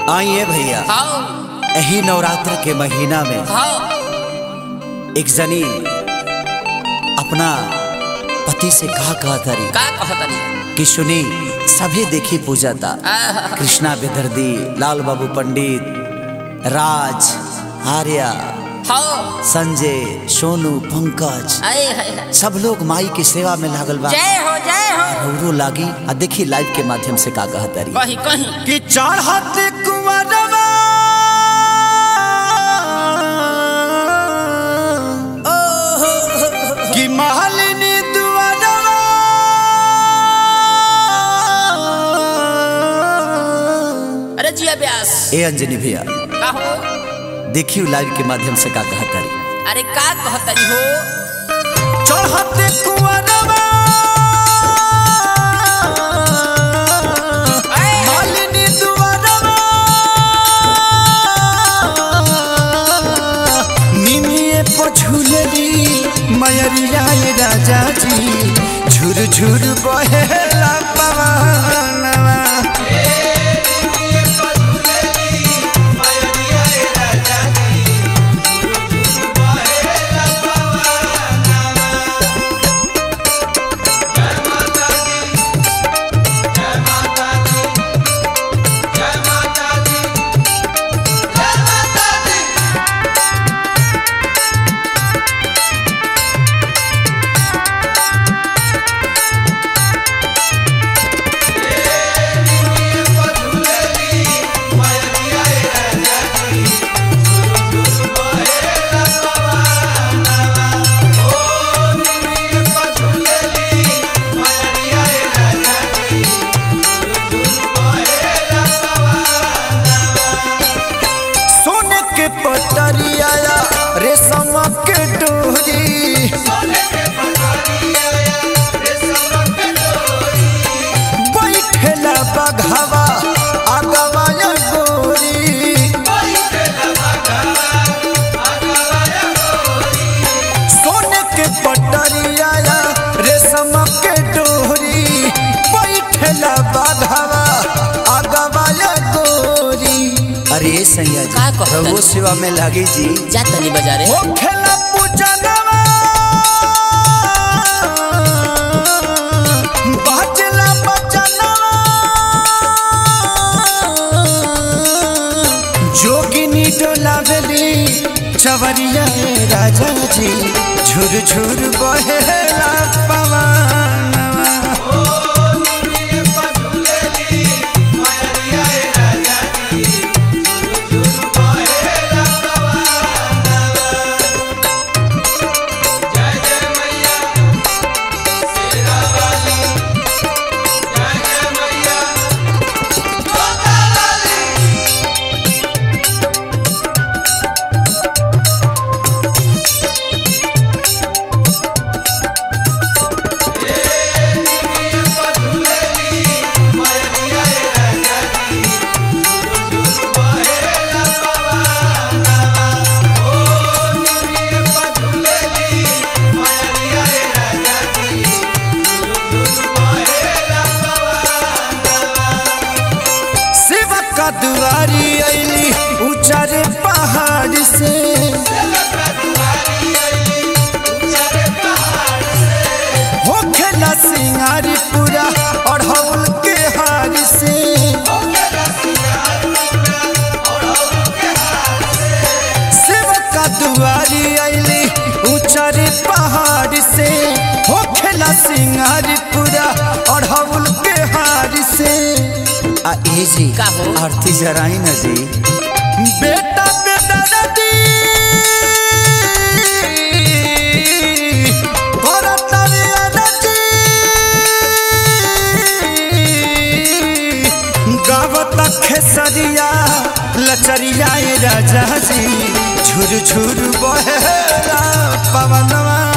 आइए भैया हाँ यही नवरात्र के महीना में हाँ एक जनी अपना पति से कहा कहा तारी का कहतनी कि सुनी सभी देखी पूजा था आहा, कृष्णा बेदर्दी लाल बाबू पंडित राज आर्या हाँ संजय सोनू पंकज आए हाय हाय। सब लोग माई की सेवा में लागल बा जय हो जय हो रौरो लागी आ देखी लाइव के माध्यम से का कहा तारी कहीं कहीं कि चढ़त कुंवरवा कि महलिनी दुआरवा अरे जिया व्यास ए अंजनी भैया का हो देखियो लाइव के माध्यम से का कहा तारी अरे का कहतनी हो चढ़त कुंवरवा महलिनी दुआरवा निमिये पछुलरी मयरिया राजा जी झुर झुर बहेला पवनवा सोने के पटरिया रेशम के डोरी बैठेला बघावा आगवा या गोरी सोने के पटरिया रेशम के डोरी बैठेला बघावा आगवा या गोरी अरे सैया का कहत रघु तारी? सेवा में लागी जी जा तनी बाजारे ओ खेला पूजनवा बाजला बचनवा जोगिनी डोलावली चवरिया राजा जी झुर झुर बहेला पवनवा शिव का दुआरी अली ऊंचारे पहाड़ से हो खेला सिंगारी पूरा और हौल के हार से शिव का दुआरी अली ऊंचारे पहाड़ से हो खेला सिंगारी पूरा और हौल के हार से आ ए जी का हो? आरती जराई ना जी बेटा बेटा नदी करता रे अरजी गावत खेसरिया लचरिया ए राजा जी झुर झुर बहेला पवनवा